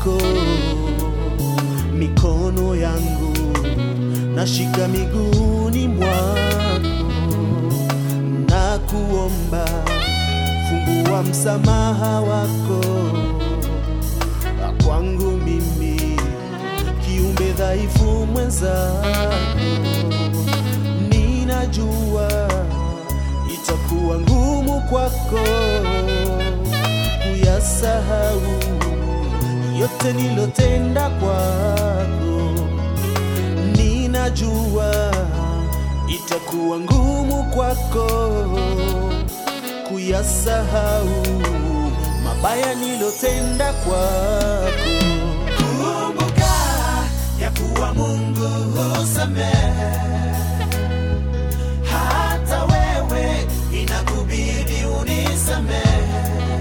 kwako, mikono yangu nashika miguuni mwako, na kuomba fungua msamaha wako kwangu mimi, kiumbe dhaifu mwenzako. Ninajua itakuwa ngumu kwako kuyasahau yote nilotenda kwako. Ninajua itakuwa ngumu kwako kuyasahau mabaya nilotenda kwako. Kumbuka ya kuwa Mungu husamehe, hata wewe inakubidi unisamehe.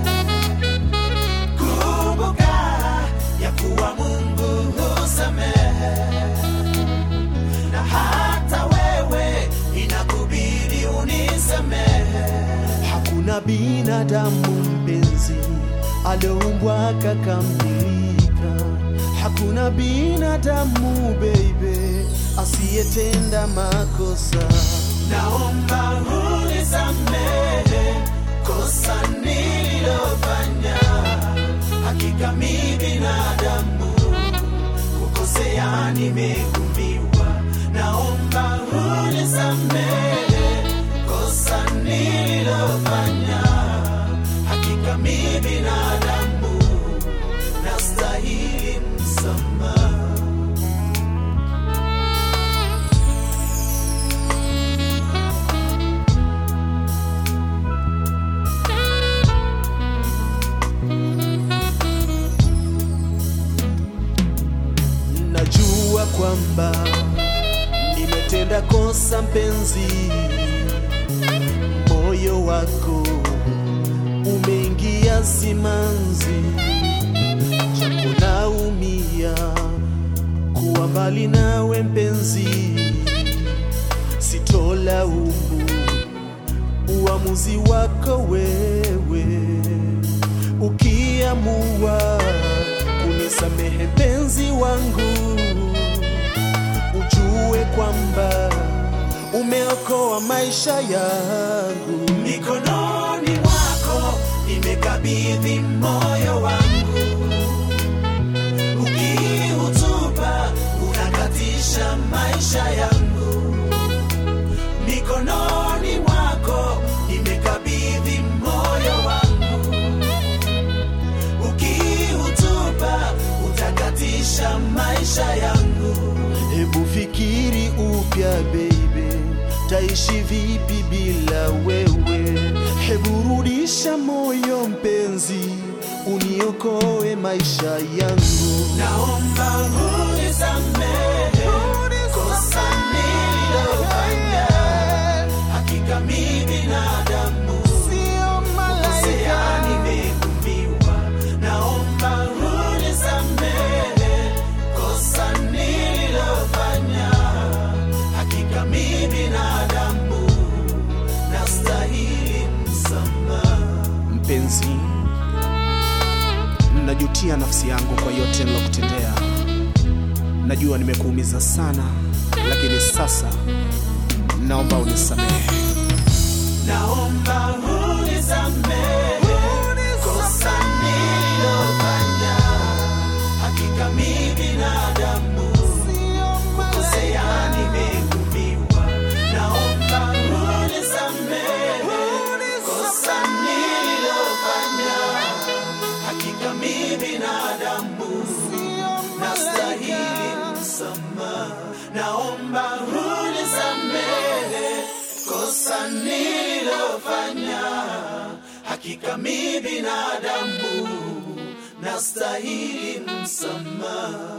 Kumbuka ya kuwa Mungu husamehe, na hata wewe inakubidi unisamehe. Hakuna binadamu mpenzi alioumbwa akakamilika. Hakuna binadamu baby asiyetenda makosa. Naomba unisamehe kosa nililofanya. Hakika mi binadamu, kukosea nimeumbiwa. Naomba unisamehe kosa nililofanya. Hakika mi binadamu, nastahili msamaha. Najua kwamba nimetenda kosa mpenzi, moyo wako umeingia simanzi, japo naumia kuwa mbali nawe mpenzi, sitolaumu uamuzi wako wewe, ukiamua kunisamehe mpenzi wangu, ujue kwamba umeokoa maisha yangu. Mikononi mwako nimekabidhi moyo wangu, ukiutupa unakatisha maisha yangu. Mikononi mwako nimekabidhi moyo wangu, ukiutupa utakatisha maisha yangu. Hebu fikiri upya baby, taishi vipi bila wewe? Hebu rudisha moyo mpenzi, uniokoe maisha yangu. Naomba unisamehe kosa nililofanya. Hakika mi binadamu, kukosea nimeumbiwa. Naomba unisamehe kosa nililofanya. Hakika mi binadamu, nastahili msamaha. Mpenzi, najutia nafsi yangu kwa yote nilokutendea. Najua nimekuumiza sana, lakini sasa naomba unisamehe. Naomba unisamehe kosa nililofanya. Hakika mi binadamu, kukosea nimeumbiwa. Naomba unisamehe kosa nililofanya. Hakika mi binadamu, nastahili msamaha. Naomba unisamehe kosa nililofanya. Hakika mi binadamu, nastahili msamaha.